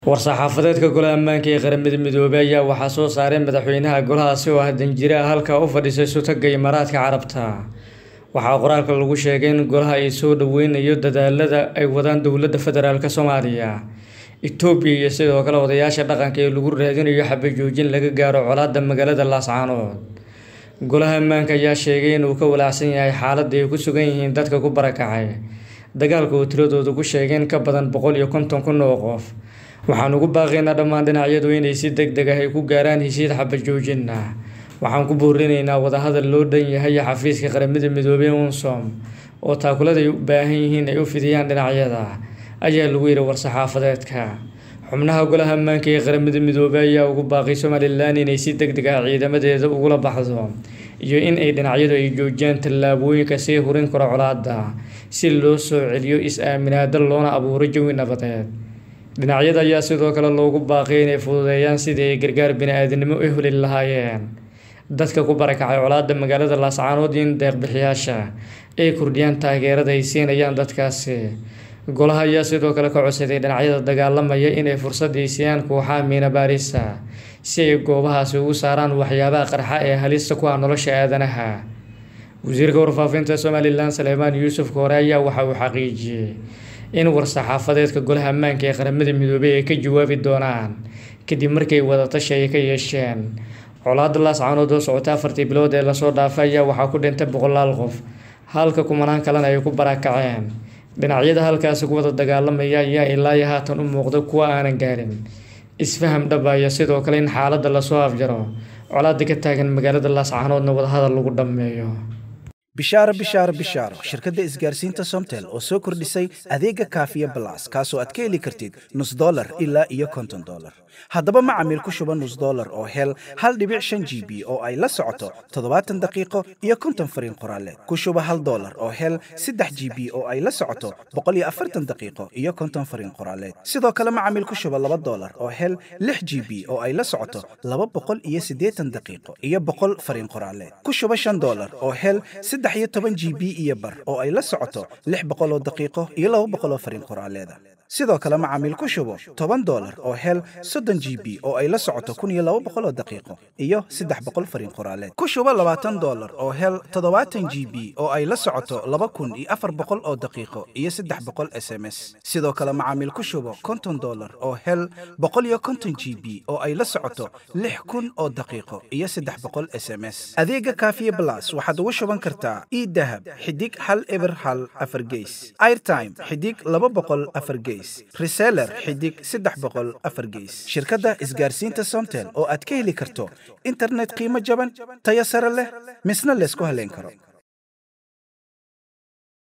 war-saxaafadeedka golaha ammaanka ee qaramada midoobay ayaa waxaa soo saaray madaxweynaha golahaasi oo ah danjire ah halka u fadhiisay sutaga imaaraadka carabta waxaa qoraalka lagu sheegay in golaha ay soo dhaweynayo dadaalada ay wadaan dowladda federaalk soomaaliya itoobiya iyo sidoo kale odayaasha dhaqanka ee lagu raadinayo xabajoojin laga gaaro colaadda magaalada laascaanood golaha ammaanka ayaa sheegay inuu ka walaacsan yahay xaaladda ay ku sugan yihiin dadka ku barakacay dagaalka oo tiradooda ku sheegay in ka badan boqol iyo konton kun oo qof waxaan ugu baaqaynaa dhammaan dhinacyadu inay si deg deg ah ay ku gaaraan heshiid xabajoojin ah waxaan ku boorinaynaa wadahadal loo dhan yahay xafiiska qaramada midoobey unsom oo taakulada ay u baahan yihiin ay u fidiyaan dhinacyada ayaa lagu yidhi war-saxaafadeedka xubnaha golaha ammaanka ee qaramada midoobey ayaa ugu baaqay somalilan inay si deg deg ah ciidamadeeda ugula baxdo iyo in ay dhinacyadu ay joojiyaan tallaabooyinka sii hurin karo colaadda si loo soo celiyo is-aaminaada loona abuuro jawi nabadeed dhinacyada ayaa sidoo kale loogu baaqay inay fududeeyaan sidii ay gargaar bini-aadinimo u heli lahaayeen dadka ku barakacay colaadda magaalada laascaanood iyo in deeqbixiyaasha ay kordhiyaan taageerada ay siinayaan dadkaasi golaha ayaa sidoo kale ka codsaday dhinacyada dagaalamaya inay fursad ay siiyaan kooxaha miina baarisa si ay goobahaasi ugu saaraan waxyaabaha qarxa ee halista ku ah nolosha aadanaha wasiirka warfaafinta somalilan saleemaan yuusuf koore ayaa waxa uu xaqiijiyey in war-saxaafadeedka golaha ammaanka ee qaramada midoobey ay ka jawaabi doonaan kadib markay wadatashi ay ka yeesheen colaadda laascaanood oo socota afartii bilood ee lasoo dhaafay ayaa waxaa ku dhintay boqolaal qof halka kumanaan kalena ay ku barakaceen dhinacyada halkaasi ku wada dagaalamaya ayaa ilaayo haatan u muuqda kuwa aanan gaarin isfaham dhabaya sidoo kale in xaaladda lasoo afjaro colaadda ka taagan magaalada laascaanoodna wadahadal lagu dhammeeyo bishaaro bishaaro bishaaro shirkadda isgaarsiinta somtel oo soo kordhisay adeega kaafiya balas kaasoo aad ka heli kartid nus dolar ilaa iyo konton dolar haddaba macamiil ku shuba nus dolar oo hel hal dhibic shan g b oo ay la socoto toddobaatan daqiiqo iyo konton fariin qoraaleed ku shuba hal dolar oo hel saddex g b oo ay la socoto boqol iyo afartan daqiiqo iyo konton fariin qoraaleed sidoo kale macamiil ku shuba laba dolar oo hel lix g b oo ay la socoto laba boqol iyo siddeetan daqiiqo iyo boqol fariin qoraaleed ku shuba shan dolar oo hel saddex iyo toban g b iyo bar oo ay la socoto lix boqoloo daqiiqo iyo laba boqoloo fariin qoraaleeda sidoo kale macaamiil ku shubo toban dolar oo hel soddon g b oo ay la socoto kun iyo laba boqoloo daqiiqo iyo saddex boqol fariin qoraaleed ku shubo labaatan dolar oo hel toddobaatan g b oo ay la socoto laba kun iyo afar boqol oo daqiiqo iyo saddex boqol s m s sidoo kale macaamiil ku shubo konton dolar oo hel boqol iyo konton g b oo ay la socoto lix kun oo daqiiqo iyo saddex boqol s m s adeega kaafiye blas waxaad ugu shuban kartaa idahab xidig hal eber hal afar geys airtime xidig laba boqol afar geys reseller xidig saddex boqol afar geys shirkadda isgaarsiinta somtel oo aad ka heli karto internet qiimo jaban tayo sare leh misna laysku haleyn karo